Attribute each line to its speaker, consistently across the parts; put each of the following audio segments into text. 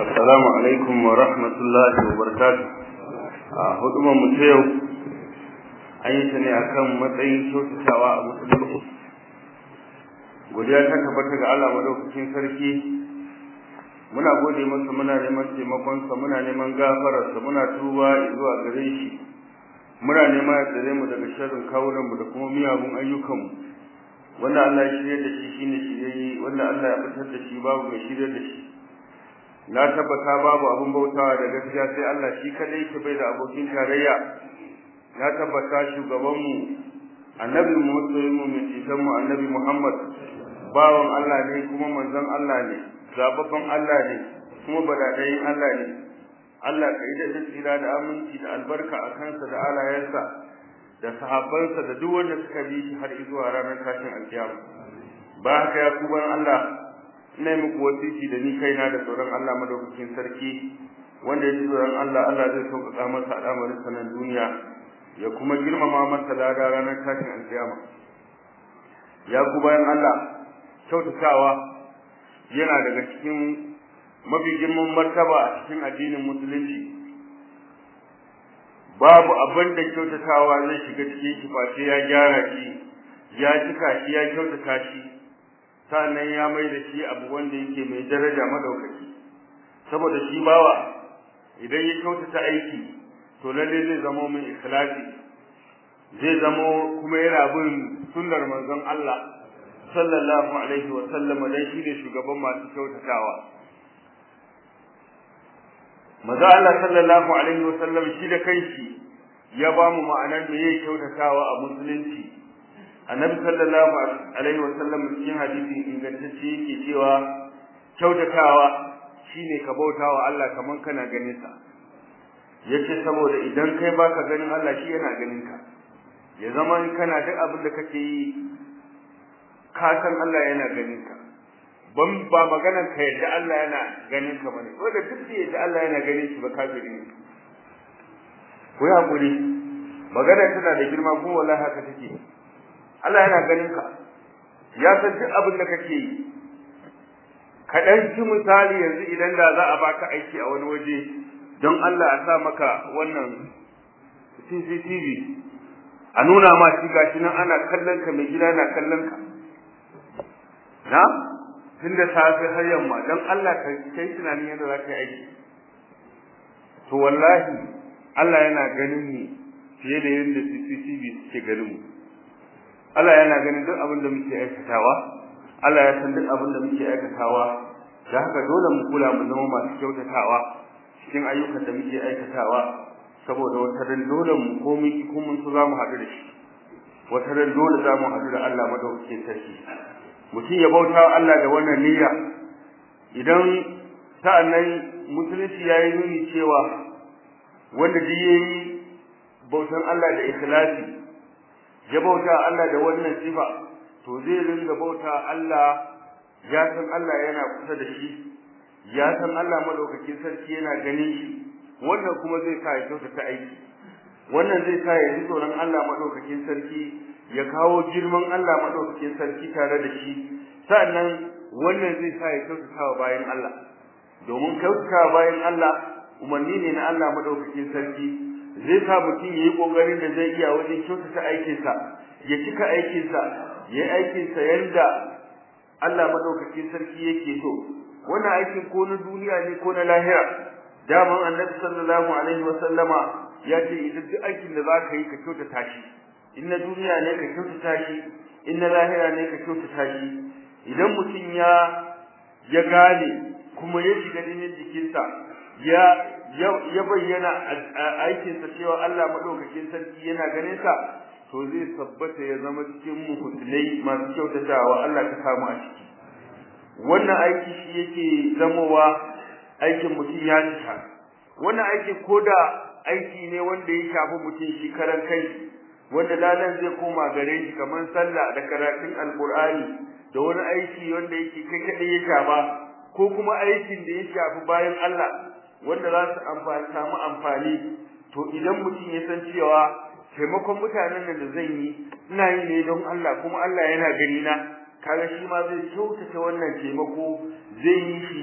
Speaker 1: Assalamu alaikum wa rahmatullahi wa barakatuh. A hudubar mu ta yau an yi ta ne akan matsayin kyautatawa a musulunci. Godiya ta tabbata ga Allah madaukakin sarki. Muna gode masa muna neman taimakonsa muna neman gafararsa muna tuba zuwa gare shi. Muna neman ya tsare mu daga sharrin kawunanmu da kuma miyagun ayyukanmu. Wanda Allah ya shirya da shi shine shiryayye wanda Allah ya fitar da shi babu mai shirya da shi. na tabbata babu abin bautawa da gaskiya sai Allah shi kadai ke bai da abokin tarayya na tabbata shugabanmu annabi musulmi mu mai cikin mu annabi Muhammad bawan Allah ne kuma manzon Allah ne zababban Allah ne kuma badadayin Allah ne Allah ka yi da tsira da aminci da albarka a kansa da alayensa da sahabbansa da duk wanda suka bi shi har zuwa ranar tashin alkiyama ba haka ya kuban Allah ina muku wasiki da ni kaina da tsoron Allah madaukakin sarki wanda ya ji tsoron Allah Allah zai sauƙaƙa masa al'amarin sanan duniya ya kuma girmama masa lada ranar tashin alƙiyama ya ku bayan Allah kyautatawa yana daga cikin mafi girman martaba a cikin addinin musulunci babu abin da kyautatawa zai shiga cikin shi face ya gyara shi ya cika shi ya kyautata shi sannan ya mai da shi abu wanda yake mai daraja madaukaki saboda shi bawa idan ya kyautata aiki to lalle zai zama mai ikhlasi zai zama kuma yana bin sunnar manzon Allah sallallahu alaihi wa sallam dan shi ne shugaban masu kyautatawa maza Allah sallallahu alaihi wa sallam shi da kanshi ya ba mu ma'anar me yake kyautatawa a musulunci annabi sallallahu alaihi wasallam cikin hadisi ingantacce yake cewa kyautatawa shine ka bautawa Allah kaman kana ganin sa yace saboda idan kai baka ganin Allah shi yana ganin ka ya zama kana duk abin da kake yi ka san Allah yana ganin ka ban ba maganar ka yadda Allah yana ganin ka bane wanda duk da yadda Allah yana ganin shi ba kafiri ne ko ya hakuri magana tana da girma ko wallahi haka take Allah yana ganin ka ya san duk abin da kake yi ka dan ci misali yanzu idan da za a baka aiki a wani waje don Allah a sa maka wannan CCTV a nuna ma shi gashi nan ana kallon ka mai gida na kallon ka na tun da safe har yamma don Allah ka kai tunanin yadda za ka yi aiki to wallahi Allah yana ganin ni fiye da yadda CCTV suke ganin mu Allah yana ganin duk abin da muke aikatawa Allah ya san duk abin da muke aikatawa da haka dole mu kula mu zama masu kyautatawa cikin ayyukan da muke aikatawa saboda wata ran dole mu ko mun ki mun so za mu haɗu da shi wata ran dole za mu haɗu da Allah madaukakin sarki mutum ya bauta Allah da wannan niyya idan sa'annan musulunci yayi nuni cewa wanda duk yayi bautan Allah da ikhlasi ya bauta Allah da wannan sifa to zai ringa bauta Allah ya san Allah yana kusa da shi ya san Allah madaukakin sarki yana ganin shi wannan kuma zai sa ya kyautata aiki wannan zai sa ya ji tsoron Allah madaukakin sarki ya kawo girman Allah madaukakin sarki tare da shi sannan wannan zai sa ya kyautata wa bayan Allah domin kyautata bayan Allah umarni ne na Allah madaukakin sarki zai sa mutum yayi kokarin da zai iya wajen kyautata aikinsa ya cika aikinsa yayi aikinsa yanda Allah madaukakin sarki yake so wannan aikin ko na duniya ne ko na lahira daman annabi sallallahu alaihi wa sallama ya ce idan duk aikin da zaka yi ka kyautata shi in na duniya ne ka kyautata shi in na lahira ne ka kyautata shi idan mutum ya ya gane kuma ya shiga jinin jikinsa ya ya bayyana aikinsa cewa Allah madaukakin sarki yana ganin sa to zai tabbata ya zama cikin muhsinai masu kyautatawa Allah ka samu a ciki wannan aiki shi yake zamowa aikin mutum ya cika wannan aiki koda aiki ne wanda ya shafi mutum shi karan kai wanda lalan zai koma gare shi kamar sallah da karatun alqur'ani da wani aiki wanda yake kai kadai ya shafa ko kuma aikin da ya shafi bayan Allah wanda za su amfani samu amfani to idan mutum ya san cewa taimakon mutanen da zan yi ina yi ne don Allah kuma Allah yana gani na kaga shi ma zai kyautata wannan taimako zai yi shi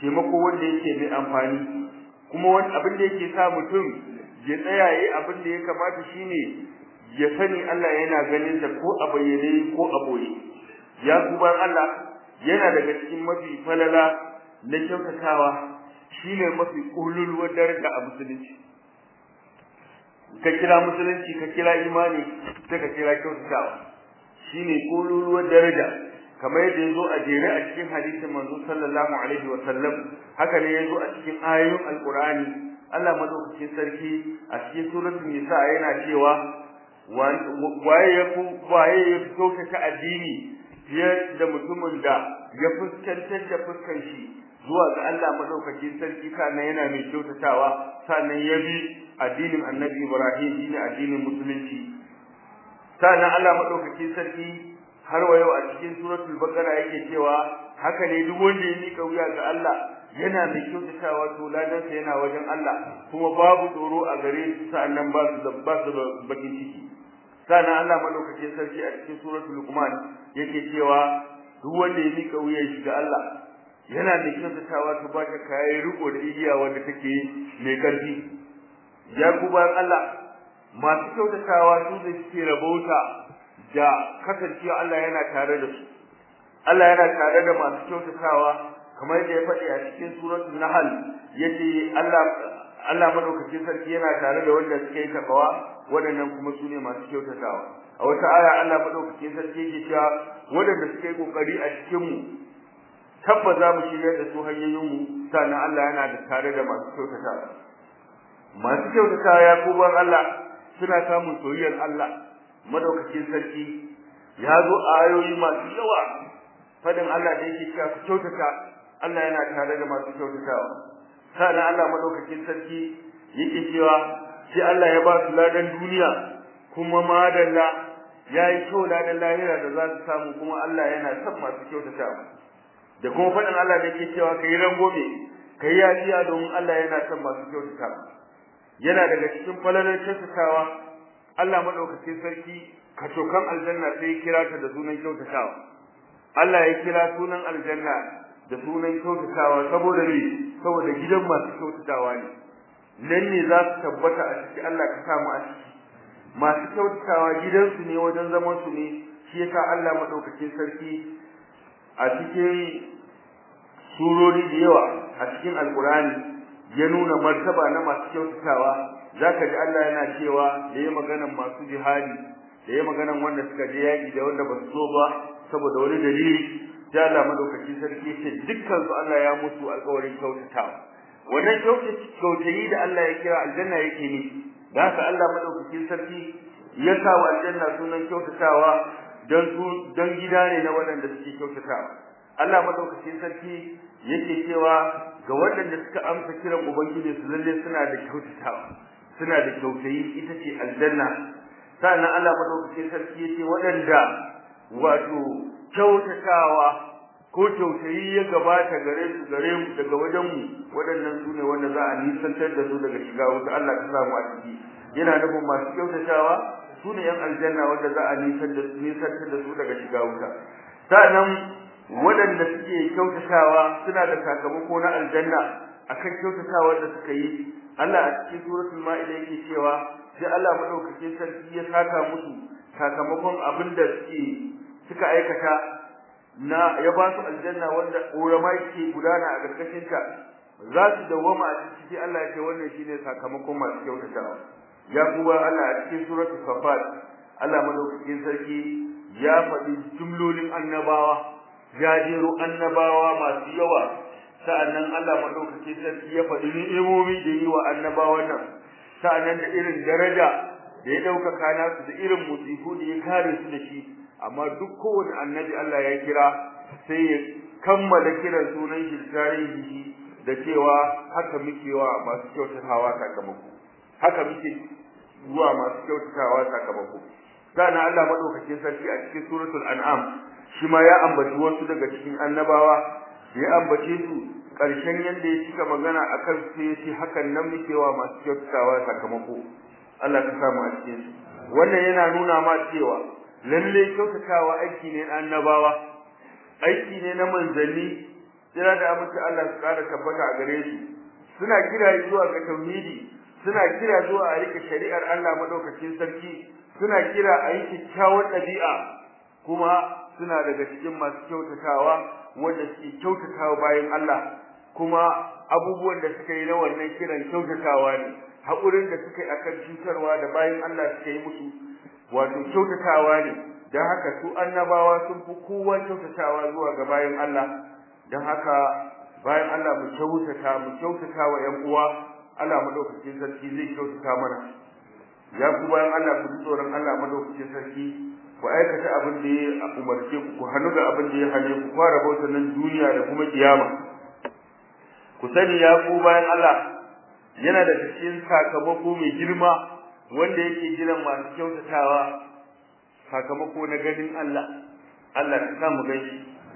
Speaker 1: taimako wanda yake mai amfani kuma wani abin da yake sa mutum ya tsaya yayi abin da ya kamata shine ya sani Allah yana ganin sa ko a bayyane ko a boye ya kuban Allah yana daga cikin mafi falala na kyautatawa shine mafi kululuwar daraja a musulunci ka kira musulunci ka kira imani sai ka kira kyautatawa shine kululuwar daraja kamar yadda yazo a jere a cikin hadisin manzo sallallahu alaihi wa sallam haka ne yazo a cikin ayoyin alqur'ani Allah madaukakin sarki a cikin suratul nisa yana cewa waye ya ku waye ya kyautata addini fiye da mutumin da ya fuskantar da fuskan shi zuwa ga Allah madaukakin sarki kana yana mai kyautatawa sannan ya bi addinin Annabi Ibrahim shine addinin musulunci sannan Allah madaukakin sarki har wa yau a cikin suratul baqara yake cewa haka ne duk wanda ya mika wuya ga Allah yana mai kyautatawa to ladan sa yana wajen Allah kuma babu tsoro a gare su sannan ba su da ba su da bakin ciki sannan Allah madaukakin sarki a cikin suratul luqman yake cewa duk wanda ya mika wuya shi ga Allah yana da kyautatawa to ba ta kai riko da igiya wanda take mai karfi ya kuban Allah masu kyautatawa su da suke rabauta da kasancewa Allah yana tare da su Allah yana tare da masu kyautatawa kamar yadda ya faɗi a cikin suratul nahl yace Allah Allah madaukakin sarki yana tare da wanda suke takawa waɗannan kuma sune masu kyautatawa a wata aya Allah madaukakin sarki yake cewa waɗanda suke kokari a cikin mu tabba za mu shirya da su hanyoyin mu sannan Allah yana da tare da masu kyautatawa masu kyautatawa ya kuban Allah suna samun soyayyar Allah madaukakin sarki ya zo a ayoyi masu yawa fadin Allah da yake cewa ku kyautata Allah yana tare da masu kyautatawa sannan Allah madaukakin sarki yake cewa shi Allah ya ba su ladan duniya kuma madalla yayi kyau ladan lahira da za su samu kuma Allah yana son masu kyautatawa da kuma fadin Allah da yake cewa kai rangome kai yafiya domin Allah yana son masu kyautatawa yana daga cikin falalar kyautatawa Allah madaukakin sarki kacokan aljanna sai kira ta da sunan kyautatawa Allah ya kira sunan aljanna da sunan kyautatawa saboda ne saboda gidan masu kyautatawa ne nan ne za su tabbata a ciki Allah ka samu a ciki masu kyautatawa gidansu ne wajen zaman su ne shi yasa Allah madaukakin sarki a cikin surori da yawa a cikin alkurani ya nuna martaba na masu kyautatawa zaka ji Allah yana cewa da yayi maganan masu jihadi da yayi maganan wanda suka je yaki da wanda ba su zo ba saboda wani dalili sai Allah madaukakin sarki ce dukkan su Allah ya musu alƙawarin kyautatawa wannan kyautayi da Allah ya kira aljanna yake ne da haka Allah madaukakin sarki ya sa wa aljanna sunan kyautatawa dan su dan gida ne na waɗanda suke kyautatawa Allah madaukakin sarki yake cewa ga waɗanda suka amsa kiran ubangiji su lalle suna da kyautatawa suna da kyautayi ita ce aljanna sannan Allah madaukakin sarki yace waɗanda wato kyautatawa ko kyautayi ya gabata gare su gare mu daga wajen mu waɗannan su ne wanda za a nisantar da su daga shiga wuta Allah ka samu a ciki yana nufin masu kyautatawa su ne yan aljanna wanda za a nisantar da su daga shiga wuta sannan waɗanda suke kyautatawa suna da sakamako na aljanna akan kyautatawar da suka yi Allah a cikin suratul ma'ida yake cewa sai Allah madaukakin sarki ya saka musu sakamakon abin da suke suka aikata na ya ba su aljanna wanda ƙorama ke gudana a ƙarƙashin ta za su dawwama a ciki Allah ya ce wannan shine sakamakon masu kyautatawa ya kuma Allah a cikin suratul safat Allah madaukakin sarki ya faɗi jumlolin annabawa ya jero annabawa masu yawa sa'annan Allah madaukakin sarki ya faɗi ni'imomi da yi wa annabawan nan sa'annan da irin daraja da ya ɗaukaka nasu da irin musifu da ya kare su da shi amma duk kowane annabi Allah ya kira sai ya kammala kiran sunan shi tarihi da cewa haka muke wa masu kyautatawa sakamako haka muke zuwa masu kyautatawa sakamako sannan Allah madaukakin sarki a cikin suratul an'am shi ma ya ambaci wasu daga cikin annabawa ya ambace su ƙarshen yanda ya cika magana akan sai ya ce hakan nan muke wa masu kyautatawa sakamako Allah ka samu a cikin su wannan yana nuna ma cewa lalle kyautatawa aiki ne na annabawa aiki ne na manzanni jira da amince Allah su kara tabbata a gare su suna kira zuwa ga tauhidi suna kira zuwa a rike shari'ar Allah madaukakin sarki suna kira a yi kyakkyawar ɗabi'a kuma suna daga cikin masu kyautatawa wanda suke kyautatawa bayan Allah kuma abubuwan da suka yi na wannan kiran kyautatawa ne haƙurin da suka yi akan cutarwa da bayan Allah suka yi musu wato kyautatawa ne don haka su annabawa sun fi kowa kyautatawa zuwa ga bayan Allah don haka bayan Allah mu kyautata mu kyautata wa ƴan uwa Allah madaukakin sarki zai kyautata mana ya ku bayan Allah ku ji tsoron Allah madaukakin sarki ku aikata abin da ya umarce ku ku hannu ga abin da ya hane ku fara bauta nan duniya da kuma kiyama ku sani ya ku bayan Allah yana da cikin sakamako mai girma wanda yake jiran masu kyautatawa sakamako na ganin Allah Allah ka sa mu gani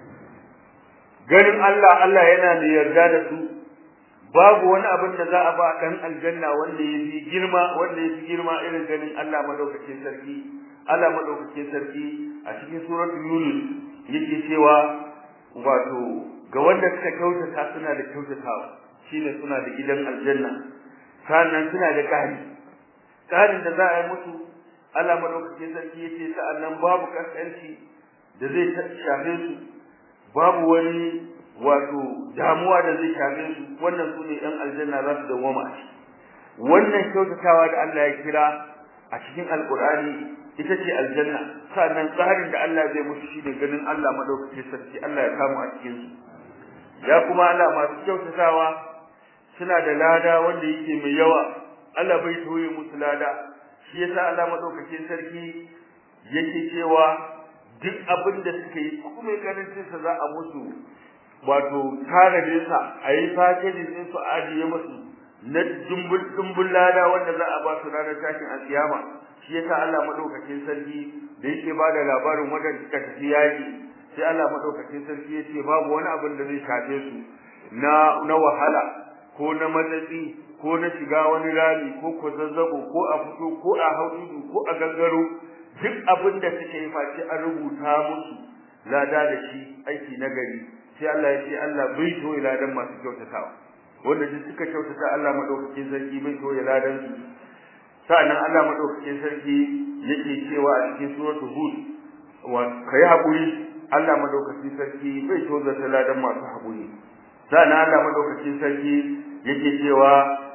Speaker 1: ganin Allah Allah yana da yarda da su babu wani abin da za a ba dan aljanna wanda ya fi girma wanda ya fi girma irin ganin Allah madaukakin sarki Allah madaukakin sarki a cikin suratul yunus yake cewa wato ga wanda suka kyautata suna da kyautatawa shine suna da gidan aljanna sannan suna da ƙari ƙarin da za a yi musu Allah madaukakin sarki yace sa'annan babu kaskanci da zai shafe su babu wani wato damuwa da zai shafe su wannan su ne ɗan aljanna za su dawwama a ciki wannan kyautatawa da Allah ya kira a cikin alkur'ani ita ce aljanna sannan tsarin da Allah zai musu shi ne ganin Allah madaukakin sarki Allah ya samu a cikin su ya kuma Allah masu kyautatawa suna da lada wanda yake mai yawa Allah bai toye musu lada shi yasa Allah madaukakin sarki yake cewa duk abin da suka yi kuma karancin sa za a musu wato tanadin sa a yi fakejin din su ajiye musu na dumbul dumbul lada wanda za a ba su ranar tashin alkiyama shi yasa Allah madaukakin sarki da yake ba da labarin wadanda suka tafi yaki sai Allah madaukakin sarki yace babu wani abin da zai shafe su na na wahala ko na matsatsi ko na shiga wani rami ko ko zazzabo ko a fito ko a haudu ko a gangaro duk abin da suke yi face an rubuta musu lada da shi aiki na gari sai Allah ya ce Allah bai to ladan masu kyautatawa wanda duk suka kyautata Allah madaukakin sarki bai to ladan su sa'annan Allah madaukakin sarki yake cewa a cikin suratul hud wa kai hakuri Allah madaukakin sarki bai to da ladan masu hakuri sa'annan Allah madaukakin sarki yake cewa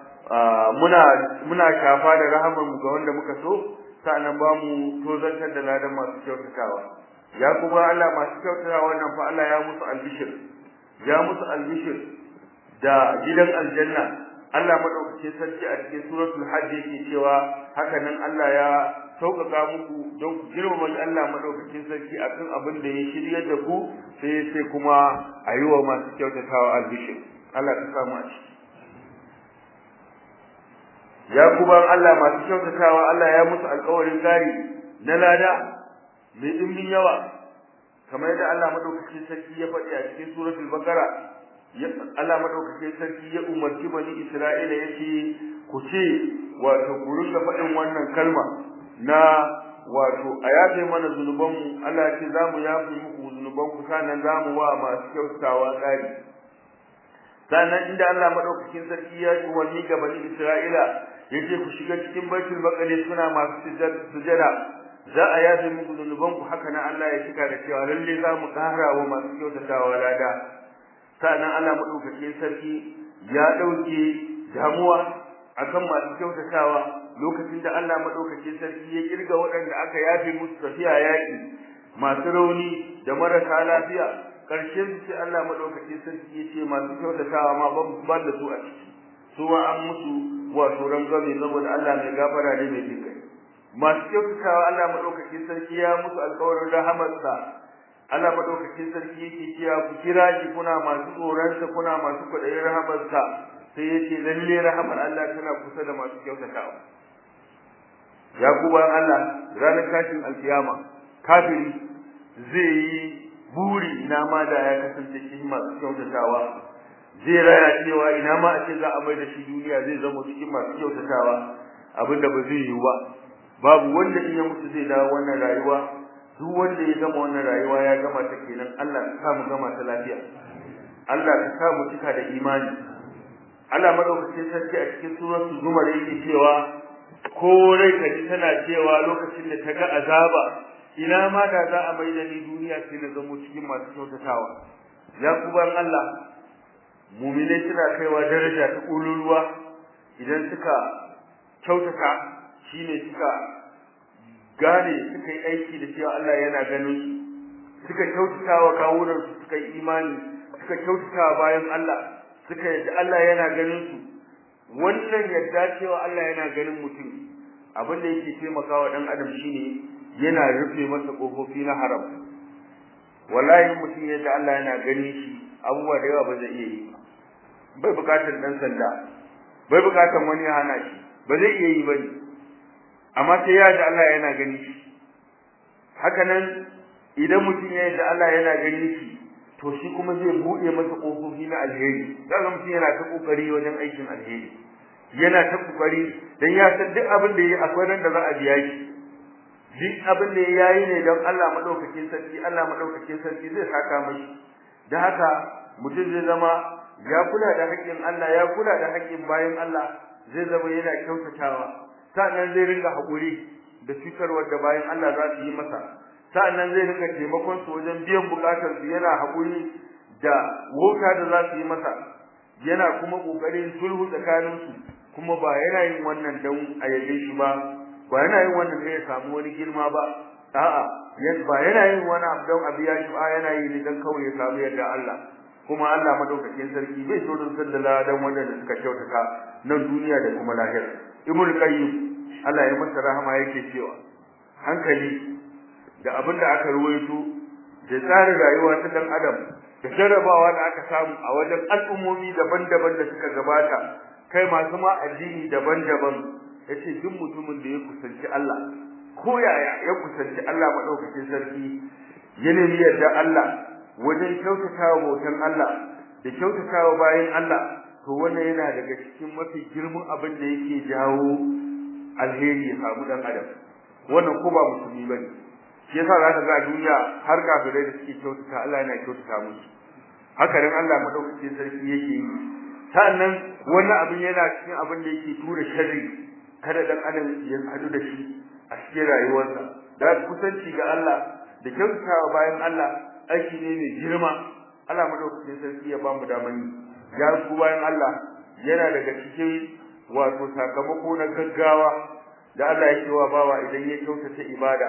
Speaker 1: muna muna shafa da rahamar mu ga wanda muka so sa'annan ba mu tozantar da ladan masu kyautatawa ya kuma Allah masu kyautatawa wannan fa Allah ya musu albishir ya musu albishir da gidan aljanna Allah madaukake sarki a cikin suratul hajj yake cewa haka nan Allah ya sauƙaƙa muku don ku girmama Allah madaukakin sarki akan abin da ya shirya da ku sai sai kuma a yi wa masu kyautatawa albishir Allah ka samu a ciki ya kuma Allah masu kyautatawa Allah ya musu alƙawarin gari na lada mai dimbin yawa kamar yadda Allah madaukakin sarki ya faɗi a cikin suratul baqara Allah madaukakin sarki ya umarci bani Isra'ila yace ku ce wato ku rinka faɗin wannan kalma na wato a yafe mana zunubanmu Allah ya ce za mu yafe muku zunubanku sannan za mu wa masu kyautatawa tsari sannan inda Allah madaukakin sarki ya yi umarni ga bani Isra'ila yace ku shiga cikin baitul maqdis suna masu sujada za a yafe muku zunubanku haka nan Allah ya cika da cewa lalle za mu ƙara wa masu kyautatawa lada sannan Allah madaukakin sarki ya dauke damuwa akan masu kyautatawa lokacin da Allah madaukakin sarki ya kirga waɗanda aka yafe musu tafiya yaƙi masu rauni da marasa lafiya ƙarshen sai Allah madaukakin sarki ya ce masu kyautatawa ma ban da su a ciki su ma an musu wato rangwame saboda Allah mai gafara ne mai jinkai masu kyautatawa Allah madaukakin sarki ya musu alƙawarin rahamarsa Allah madaukakin sarki yake cewa ku kira shi kuna masu tsoronsa kuna masu kwaɗayin rahamarsa sai yace lalle rahamar Allah tana kusa da masu kyautatawa ya kuban Allah ranar tashin alkiyama kafiri zai yi buri ina ma da ya kasance cikin masu kyautatawa zai raya cewa ina ma a ce za a mai da shi duniya zai zama cikin masu kyautatawa abinda ba zai yiwu ba babu wanda in ya mutu zai dawo wannan rayuwa duk wanda ya gama wannan rayuwa ya gama ta kenan Allah ya sa mu gama ta lafiya Allah ka sa mu cika da imani Allah madaukakin sarki a cikin suratul zumar yake cewa ko rai ka ji tana cewa lokacin da ta ga azaba ina ma da za a mai da ni duniya sai na zamo cikin masu kyautatawa ya kuban Allah mu'minai suna kaiwa daraja ta ƙululuwa idan suka kyautata shine suka gane suka yi aiki da cewa Allah yana ganin suka kyautata wa kawunan su suka yi imani suka kyautata bayan Allah suka yadda Allah yana ganin su wannan yadda cewa Allah yana ganin mutum abin da yake taimakawa dan adam shine yana rufe masa kofofi na haram wallahi mutum yadda Allah yana ganin shi abubuwa da yawa ba zai iya yi bai bukatar dan sanda bai bukatar wani ya hana shi ba zai iya yi bane amma sai ya da Allah yana gani shi haka nan idan mutum ya da Allah yana gani shi to shi kuma zai bude masa kofofi na alheri kaga mutum yana ta kokari wajen aikin alheri yana ta kokari dan ya san duk abin da yayi akwai ran da za a biya shi duk abin da yayi ne don Allah madaukakin sarki Allah madaukakin sarki zai saka mashi da haka mutum zai zama ya kula da haƙƙin Allah ya kula da haƙƙin bayan Allah zai zama yana kyautatawa sa'annan zai ringa haƙuri da cutarwar da bayan Allah za su yi masa sa'annan zai ringa taimakon su wajen biyan bukatar su yana haƙuri da wauta da za su yi masa yana kuma ƙoƙarin sulhu tsakanin su kuma ba yana yin wannan don a yabe shi ba ba yana yin wannan don ya samu wani girma ba a'a ba yana yin wani abu don a biya shi ba yana yi ne don kawai ya samu yadda Allah kuma Allah madaukakin sarki bai so don sallala dan wanda suka kyautata nan duniya da kuma lahira ibnu qayyim Allah ya masa rahama yake cewa hankali da abin da aka ruwaito da tsarin rayuwa ta dan adam da jarrabawa da aka samu a wajen al'ummomi daban-daban da suka gabata kai masu ma addini daban-daban yace duk mutumin da ya kusanci Allah ko yaya ya kusanci Allah madaukakin sarki ya nemi yarda Allah wajen kyautatawa bautan Allah da kyautatawa bayan Allah to wannan yana daga cikin mafi girman abin da yake jawo alheri ya samu dan adam wannan ko ba musulmi bane shi yasa za ka ga duniya har kafirai da suke kyautata Allah yana kyautata musu haka nan Allah madaukakin sarki yake yi sannan wannan abin yana cikin abin da yake tura sharri kada dan adam ya hadu da shi a cikin rayuwarsa da kusanci ga Allah da kyautatawa bayan Allah aiki ne mai girma Allah madaukakin sarki ya ba mu daman yi ya ku bayan Allah yana daga cikin wato sakamako na gaggawa da Allah yake wa bawa idan ya kyautata ibada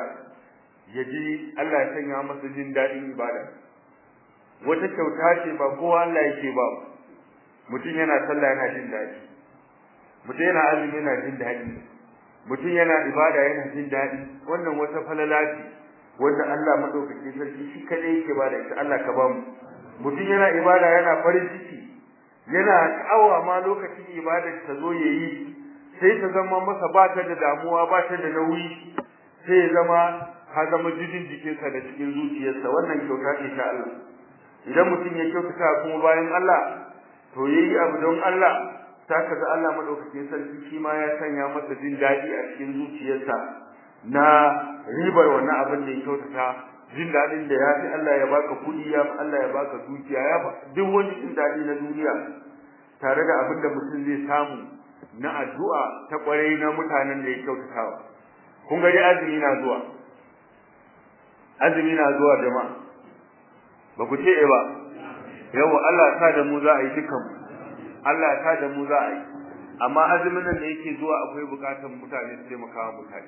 Speaker 1: ya ji Allah ya sanya masa jin daɗin ibada wata kyauta ce ba kowa Allah yake ba mutum yana sallah yana jin daɗi mutum yana azumi yana jin daɗi mutum yana ibada yana jin daɗi wannan wata falala ce wanda Allah madaukake sarki shi kadai yake ba da ita Allah ka ba mu mutum yana ibada yana farin ciki yana sha'awa ma lokacin ibadar ta zo yayi sai ta zama masa ba ta da damuwa ba ta da nauyi sai ya zama ha zama jijin jikinsa da cikin zuciyarsa wannan kyauta ce ta Allah idan mutum ya kyautata kuma bayan Allah to yayi abu don Allah ta kaga Allah madaukakin sarki shi ma ya sanya masa jin daɗi a cikin zuciyarsa na ribar wannan abin da ya kyautata jin daɗin da ya fi Allah ya baka kuɗi ya fi Allah ya baka dukiya ya duk wani jin daɗi na duniya tare da abin da mutum zai samu na addu'a ta kwarai na mutanen da ya kyautatawa kun ga dai azumi na zuwa azumi na zuwa jama'a ba ku ce ba yawa Allah ya sa da mu za a yi dukan Allah ya sa da mu za a yi amma azumin nan da yake zuwa akwai bukatun mutane su taimaka wa mutane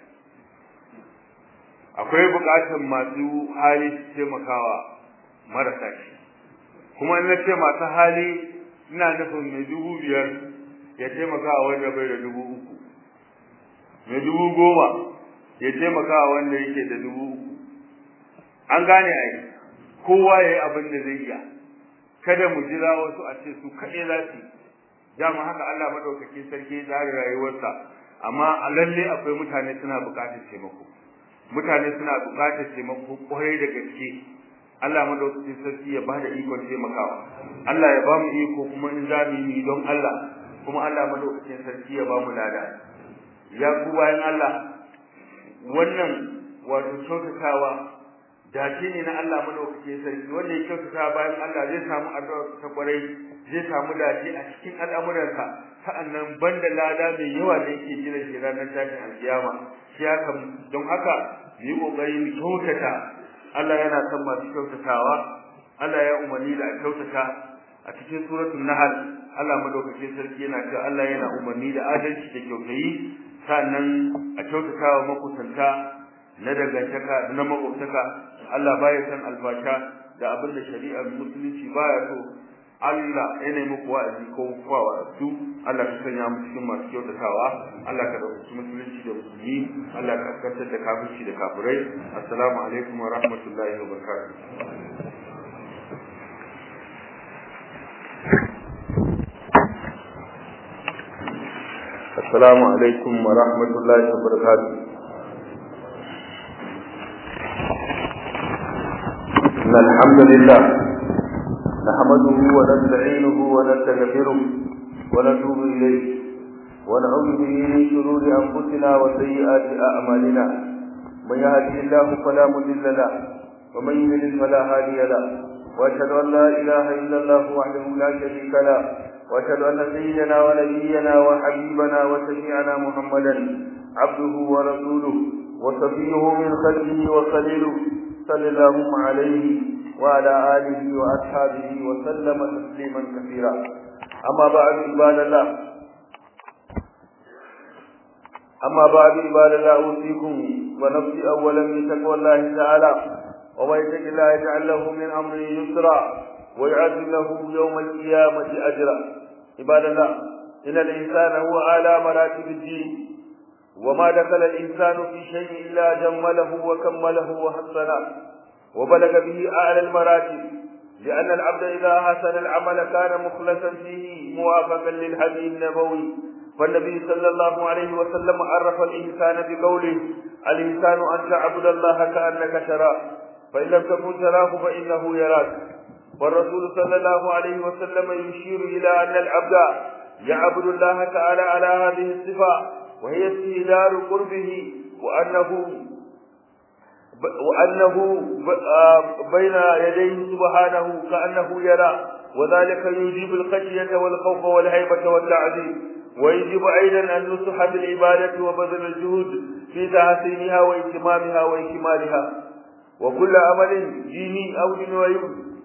Speaker 1: akwai bukatun masu hali su taimakawa marasa shi kuma in na ce masu hali ina nufin mai dubu biyar ya taimakawa wanda bai da dubu uku mai dubu goma ya taimakawa wanda yake da dubu uku an gane ai kowa ya yi abin da zai iya kada mu jira wasu a ce su kaɗai za su dama haka Allah maɗaukakin sarki ya tsara rayuwarsa amma a lalle akwai mutane suna buƙatar taimako mutane suna buƙatar taimako kwarai da gaske Allah madaukakin sarki ya bada ikon taimakawa Allah ya ba mu iko kuma in za mu yi don Allah kuma Allah madaukakin sarki ya ba mu lada ya ku bayan Allah wannan wato kyautatawa dace ne na Allah madaukake sarki wanda ya kyautata bayan Allah zai samu addu'a ta kwarai zai samu dace a cikin al'amuransa sa'annan banda lada mai yawa da yake jira shi ranar tashin alkiyama shi haka don haka yi kokari mu kyautata Allah yana son masu kyautatawa Allah ya umarni da a kyautata a cikin suratul nahl Allah madaukakin sarki yana cewa Allah yana umarni da adalci da kyautayi sannan a kyautatawa makusanta na dangantaka da na makwabtaka Allah baya san albasha da abin da shari'ar musulunci baya so Allah ya nemi muku wa'azi ko kuwa wa'azu Allah ka sanya mu cikin masu kyautatawa Allah ka dauki musulunci da musulmi Allah ka kaskantar da kafirci da kafirai assalamu alaikum wa rahmatullahi wa barakatuh السلام عليكم ورحمة الله وبركاته إن الحمد لله نحمده ونستعينه ونستغفره ونتوب إليه ونعوذ به من شرور أنفسنا وسيئات أعمالنا من يهده الله فلا مضل له ومن يضلل فلا هادي له وأشهد أن لا إله إلا الله وحده لا شريك له واشهد ان سيدنا ونبينا وحبيبنا وشفيعنا محمدا عبده ورسوله وصفيه من خلقه وخليله صلى الله عليه وعلى اله واصحابه وسلم تسليما كثيرا اما بعد عباد الله اما بعد عباد الله اوصيكم ونفسي اولا بتقوى الله تعالى ومن يتق الله يجعل له من امره يسرا ويعد له يوم القيامة أجرا عباد الله إن الإنسان هو أعلى مراتب الدين وما دخل الإنسان في شيء إلا جمله وكمله وحسنه وبلغ به أعلى المراتب لأن العبد إذا حسن العمل كان مخلصا فيه موافقا للحديث النبوي فالنبي صلى الله عليه وسلم عرف الإنسان بقوله الإنسان أن تعبد الله كأنك تراه فإن لم تكن تراه فإنه يراك والرسول صلى الله عليه وسلم يشير إلى أن العبد يعبد الله تعالى على هذه الصفة وهي استهلال قربه وأنه وأنه بين يديه سبحانه كأنه يرى وذلك يجيب الخشية والخوف والهيبة والتعظيم ويجب أيضا النصح بالعبادة وبذل الجهود في تحسينها وإتمامها وإكمالها وكل عمل ديني أو دنيوي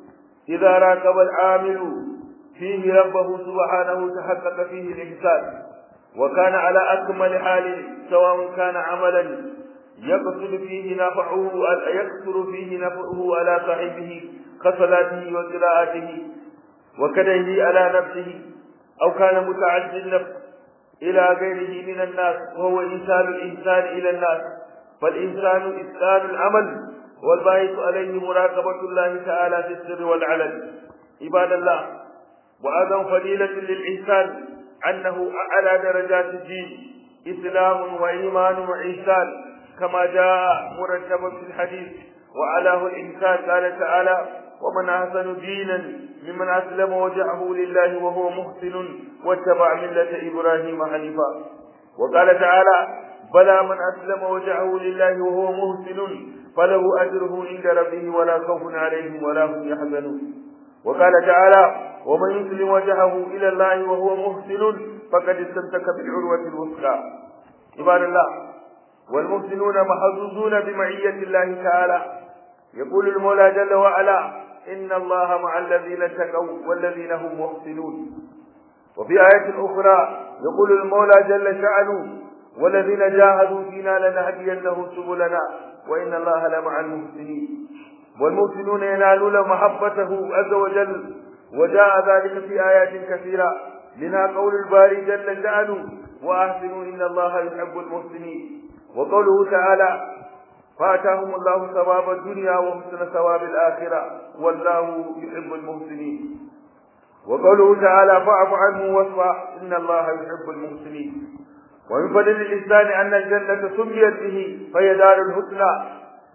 Speaker 1: إذا راقب العامل فيه ربه سبحانه تحقق فيه الإحسان وكان على أكمل حال سواء كان عملا يقصد فيه نفعه يكثر فيه نفعه على صاحبه كصلاته وقراءته وكديه على نفسه أو كان متعدي النفس إلى غيره من الناس وهو إنسان الإنسان إلى الناس فالإنسان إنسان العمل والباعث عليه مراقبة الله تعالى في السر والعلن عباد الله وأيضا فضيلة للإنسان أنه أعلى درجات الدين إسلام وإيمان وإحسان كما جاء مرتبا في الحديث وعلاه الإنسان قال تعالى ومن أحسن دينا ممن أسلم وجهه لله وهو محسن واتبع ملة إبراهيم حنيفا وقال تعالى بلى من أسلم وجهه لله وهو محسن فله أجره عند ربه ولا خوف عليهم ولا هم يحزنون وقال تعالى ومن يسلم وجهه إلى الله وهو محسن فقد استمسك بالعروة الوثقى عباد الله والمحسنون محظوظون بمعية الله تعالى يقول المولى جل وعلا إن الله مع الذين اتقوا والذين هم محسنون وفي آية أخرى يقول المولى جل شأنه والذين جاهدوا فينا لنهدينهم سبلنا وإن الله لمع المحسنين والمحسنون ينالون محبته عز وجل وجاء ذلك في آيات كثيرة منها قول الباري جل شأنه وأحسنوا إن الله يحب المحسنين وقوله تعالى فآتاهم الله ثواب الدنيا وحسن ثواب الآخرة والله يحب المحسنين وقوله تعالى فاعف عنه واصفح إن الله يحب المحسنين ومن فضل الإنسان أن الجنة سميت به فهي دار الحسنى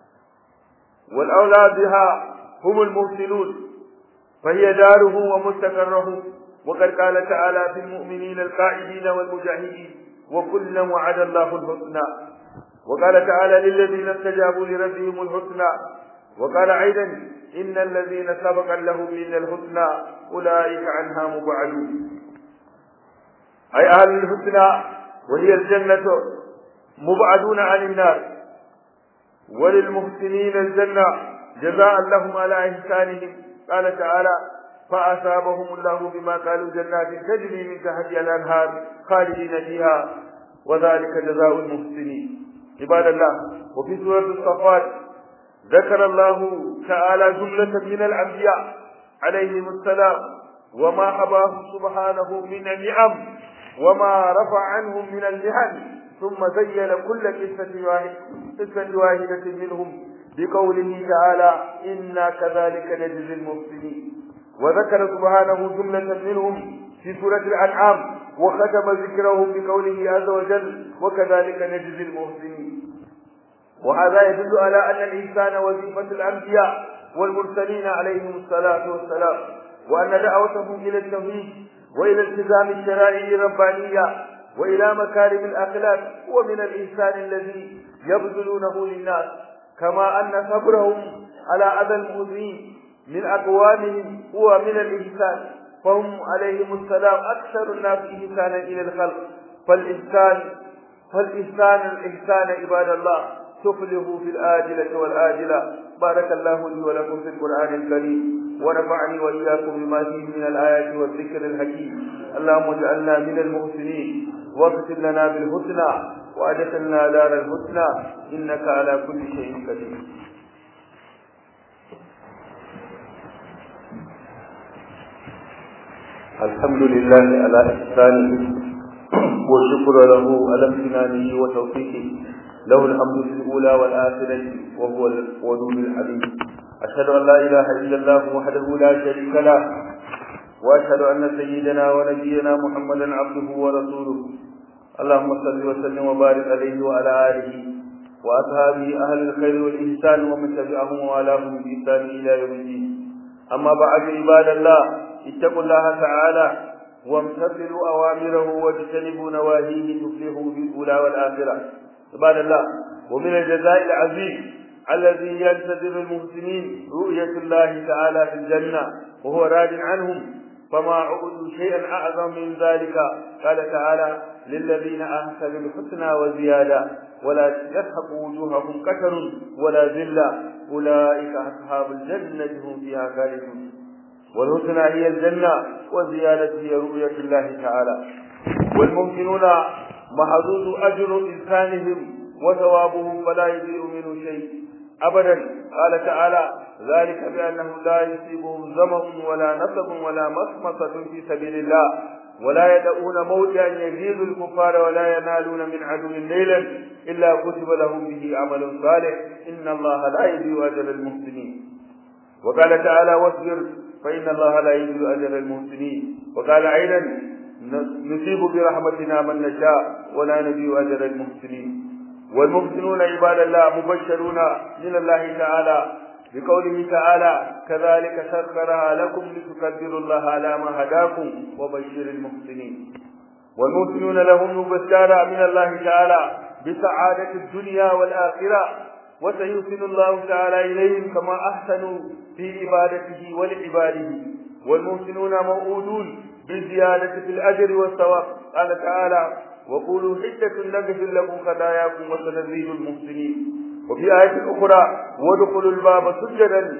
Speaker 1: والأولى بها هم المحسنون فهي داره ومستقره وقد قال تعالى في المؤمنين القائدين والمجاهدين وكلا وعد الله الحسنى وقال تعالى للذين استجابوا لربهم الحسنى
Speaker 2: وقال أيضا إن الذين سبق لهم من الحسنى أولئك عنها مبعدون أي أهل الحسنى وهي الجنة مبعدون عن النار وللمحسنين الجنة جزاء لهم على إحسانهم قال تعالى فأثابهم الله بما قالوا جنات تجري من تحتها الأنهار خالدين فيها وذلك جزاء المحسنين عباد الله وفي سورة الصفات ذكر الله تعالى جملة من الأنبياء عليهم السلام وما حباه سبحانه من النعم وما رفع عنهم من المحن ثم زين كل قصة واحد قصة واحدة منهم بقوله تعالى إنا كذلك نجزي المحسنين وذكر سبحانه جملة منهم في سورة الأنعام وختم ذكرهم بقوله عز وجل وكذلك نجزي المحسنين وهذا يدل على أن الإنسان وظيفة الأنبياء والمرسلين عليهم الصلاة والسلام وأن دعوتهم إلى التوحيد وإلى التزام الشرائع الربانية وإلى مكارم الأخلاق هو من الإنسان الذي يبذلونه للناس كما أن صبرهم على أذى المؤذين من أقوامهم هو من الإحسان فهم عليهم السلام أكثر الناس إحسانا إلى الخلق فالإحسان فالإحسان الإحسان عباد الله تفلحوا في الآجلة والآجلة بارك الله لي ولكم في القرآن الكريم ونفعني وإياكم بما فيه من الآيات والذكر الحكيم اللهم اجعلنا من المحسنين واغفر لنا بالحسنى وأدخلنا دار الحسنى إنك على كل شيء قدير الحمد لله على إحسانه والشكر له على امتنانه وتوفيقه له الحمد في الأولى والآخرة وهو الودود الحليم أشهد أن لا إله إلا الله وحده لا شريك له وأشهد أن سيدنا ونبينا محمدا عبده ورسوله اللهم صل وسلم وبارك عليه وعلى آله وأصحابه أهل الخير والإحسان ومن تبعهم ووالاهم بإحسان إلى يوم الدين أما بعد عباد الله اتقوا الله تعالى وامتثلوا أوامره واجتنبوا نواهيه تفلحوا في الأولى والآخرة عباد الله ومن الجزاء العظيم الذي ينتظر المحسنين رؤية الله تعالى في الجنة وهو راد عنهم فما عبدوا شيئا أعظم من ذلك قال تعالى للذين أحسنوا الحسنى وزيادة ولا يسحق وجوههم كتر ولا ذلة أولئك أصحاب الجنة هم فيها خالدون والحسنى هي الجنة والزيادة هي رؤية الله تعالى والممكنون محظوظ أجر إنسانهم وثوابهم فلا يضيع منه شيء أبدا قال تعالى ذلك بأنه لا يصيبهم ظمأ ولا نصب ولا مخمصة في سبيل الله ولا يدعون موتا يزيد الكفار ولا ينالون من عدو ليلا إلا كتب لهم به عمل صالح إن الله لا يضيع أجر المحسنين وقال تعالى واصبر فإن الله لا يضيع أجر المحسنين وقال أيضا نصيب برحمتنا من نشاء ولا نضيع أجر المحسنين والمحسنون عباد الله مبشرون من الله تعالى بقوله تعالى كذلك سخرها لكم لتكبروا الله على ما هداكم وبشر المحسنين والمحسنون لهم مبشرة من الله تعالى بسعادة الدنيا والآخرة وسيحسن الله تعالى إليهم كما أحسنوا في عبادته ولعباده والمحسنون موعودون بالزيادة في الأجر والثواب قال تعالى وقولوا حجة نغفر لكم خطاياكم وسنزيد المحسنين وفي آية أخرى وادخلوا الباب سجدا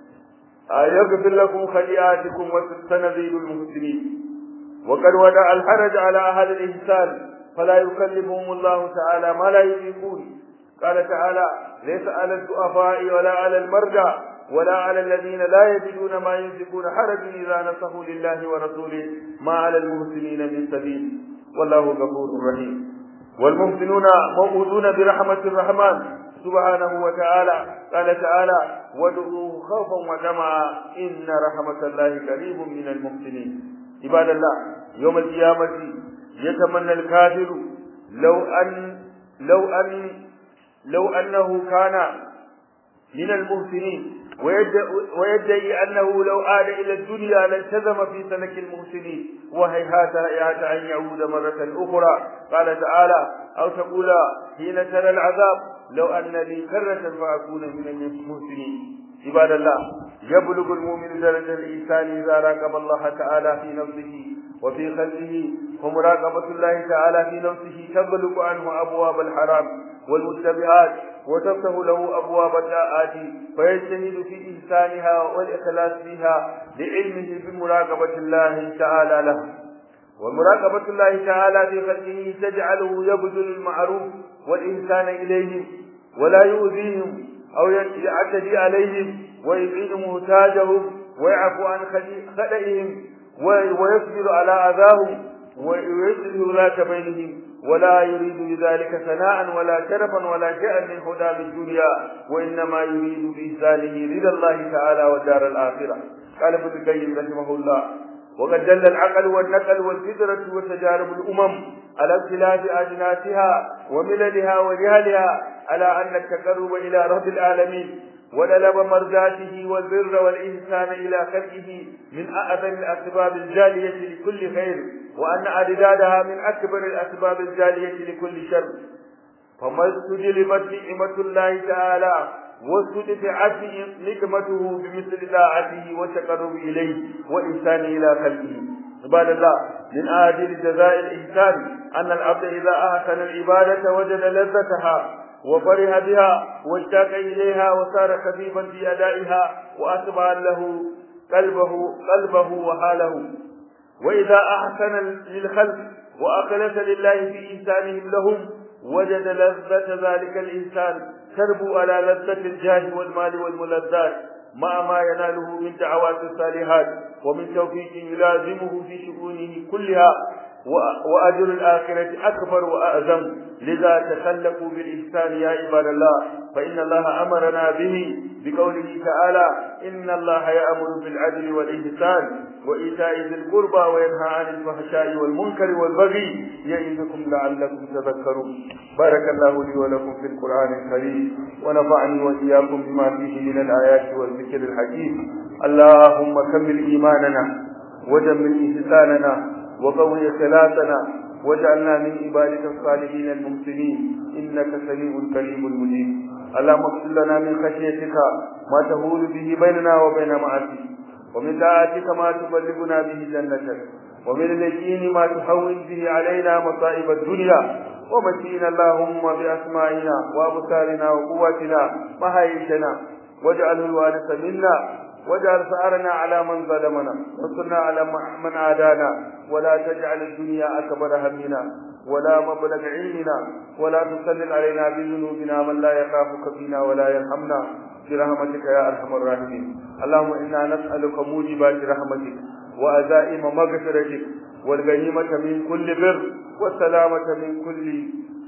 Speaker 2: يغفر لكم خطيئاتكم وسنزيد المحسنين وقد وضع الحرج على أهل الإحسان فلا يكلفهم الله تعالى ما لا يطيقون قال تعالى ليس على الضعفاء ولا على المرضى ولا على الذين لا يجدون ما ينفقون حرج إذا نصحوا لله ورسوله ما على المحسنين من سبيل والله غفور رحيم والمحسنون موعودون برحمة الرحمن سبحانه وتعالى قال تعالى وادعوه خوفا وطمعا إن رحمة الله قريب من المحسنين عباد الله يوم القيامة يتمنى الكافر لو أن لو أن لو أنه كان من المحسنين ويدعي أنه لو عاد إلى الدنيا لالتزم في سلك المحسنين وهيهات هيهات أن يعود مرة أخرى قال تعالى أو تقول حين ترى العذاب لو أن لي كرة فأكون من المحسنين عباد الله يبلغ المؤمن درجة الإنسان إذا راقب الله تعالى في نفسه وفي خلقه ومراقبة الله تعالى في نفسه تغلق عنه أبواب الحرام والمتبعات وتفتح له أبواب الطاعات فيجتهد في إحسانها والإخلاص فيها لعلمه بمراقبة الله تعالى له ومراقبة الله تعالى في خلقه تجعله يبذل المعروف والإحسان إليهم ولا يؤذيهم أو يعتدي عليهم ويبعد محتاجهم ويعفو عن خطئهم ويصبر على أذاهم ويصلح ذات بينهم ولا يريد بذلك ثناء ولا شرفا ولا شيئا من هدى الدنيا وإنما يريد بإحسانه رضا الله تعالى والدار الآخرة قال ابن القيم رحمه الله وقد دل العقل والنقل والفطرة وتجارب الأمم على اختلاف أجناسها ومللها وجهلها على أن التقرب إلى رب العالمين وللب مرضاته والبر والإحسان إلى خلقه من أعظم الأسباب الجالية لكل خير وأن أعدادها من أكبر الأسباب الجالية لكل شر فما استجلبت نعمة الله تعالى واستدفعت نقمته بمثل طاعته والتقرب إليه وإحسان إلى خلقه عباد الله من آجل جزاء الإحسان أن العبد إذا أحسن العبادة وجد لذتها وفرح بها واشتاق إليها وصار خفيفا في أدائها وأتبع له قلبه قلبه وحاله وإذا أحسن للخلق وأخلص لله في إحسانهم لهم وجد لذة ذلك الإنسان تربو على لذة الجاه والمال والملذات مع ما يناله من دعوات الصالحات ومن توفيق يلازمه في شؤونه كلها وأجر الآخرة أكبر وأعظم لذا تخلقوا بالإحسان يا عباد الله فإن الله أمرنا به بقوله تعالى إن الله يأمر بالعدل والإحسان وإيتاء ذي القربى وينهى عن الفحشاء والمنكر والبغي يعظكم لعلكم تذكرون بارك الله لي ولكم في القرآن الكريم ونفعني وإياكم بما فيه من الآيات والذكر الحكيم اللهم كمل إيماننا وجمل إحساننا وقوي خلاصنا واجعلنا من عبادك الصالحين المحسنين انك سميع كريم مجيب اللهم اغفر لنا من خشيتك ما تهول به بيننا وبين معاصيك ومن طاعتك ما تبلغنا به جنتك ومن اليقين ما تهون به علينا مصائب الدنيا ومتينا اللهم باسمائنا وابصارنا وقوتنا ما حييتنا واجعله الوارث منا واجعل ثأرنا على من ظلمنا وانصرنا على من عادانا ولا تجعل الدنيا أكبر همنا ولا مبلغ علمنا ولا تسلل علينا بذنوبنا من لا يخافك فينا ولا يرحمنا برحمتك يا أرحم الراحمين اللهم إنا نسألك موجبات رحمتك وأزائم مغفرتك والغنيمة من كل بر والسلامة من كل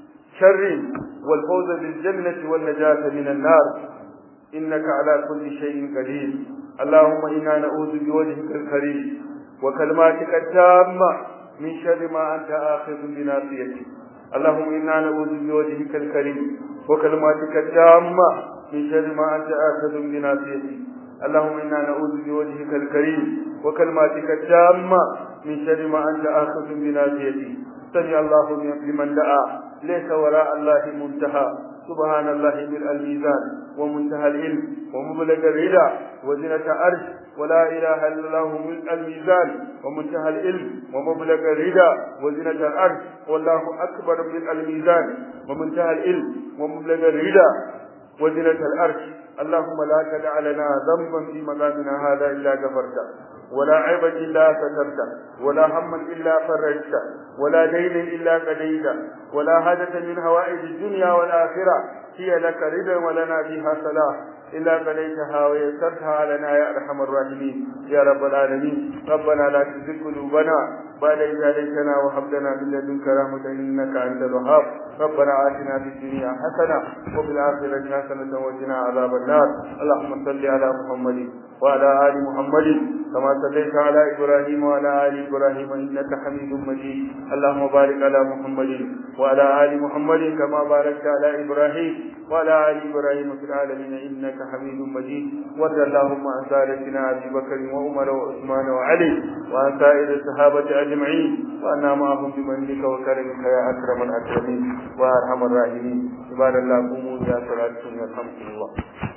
Speaker 2: شر والفوز بالجنة والنجاة من النار إنك على كل شيء قدير اللهم إنا نعوذ بوجهك الكريم وكلماتك التامة من شر ما أنت آخذ بناصيته اللهم إنا نعوذ بوجهك الكريم وكلماتك التامة من شر ما أنت آخذ بناصيته اللهم إنا نعوذ بوجهك الكريم وكلماتك التامة من شر ما أنت آخذ بناصيته سمع الله لمن دعا ليس وراء الله منتهى سبحان الله ملء الميزان ومنتهى العلم ومبلغ الرضا وزنة عرش ولا إله إلا الله ملء الميزان ومنتهى العلم ومبلغ الرضا وزنة العرش والله أكبر من الميزان ومنتهى العلم ومبلغ الرضا وزنة العرش اللهم لا تدع لنا ذنبا في مقامنا هذا إلا غفرته ولا عيبا إلا سترته ولا هما إلا فرجته ولا دين إلا قضيته ولا حاجة من هوائج الدنيا والآخرة هي لك رضا ولنا فيها صلاح إلا قضيتها ويسرتها لنا يا أرحم الراحمين يا رب العالمين ربنا لا تزغ قلوبنا بعد إذ هديتنا وهب لنا من لدنك رحمة إنك أنت الوهاب ربنا آتنا في الدنيا حسنة وفي الآخرة حسنة وقنا عذاب النار اللهم صل على محمد وعلى آل محمد كما صليت على إبراهيم وعلى آل إبراهيم إنك حميد مجيد اللهم بارك على محمد وعلى آل محمد كما باركت على إبراهيم وعلى آل إبراهيم في العالمين إنك حميد مجيد وارض اللهم عن سادتنا أبي بكر وعمر وعثمان وعلي وعن سائر الصحابة أجمعين وأنا معهم بمنك وكرمك يا أكرم الأكرمين وأرحم الراحمين عباد الله قوموا إلى صلاتكم يرحمكم الله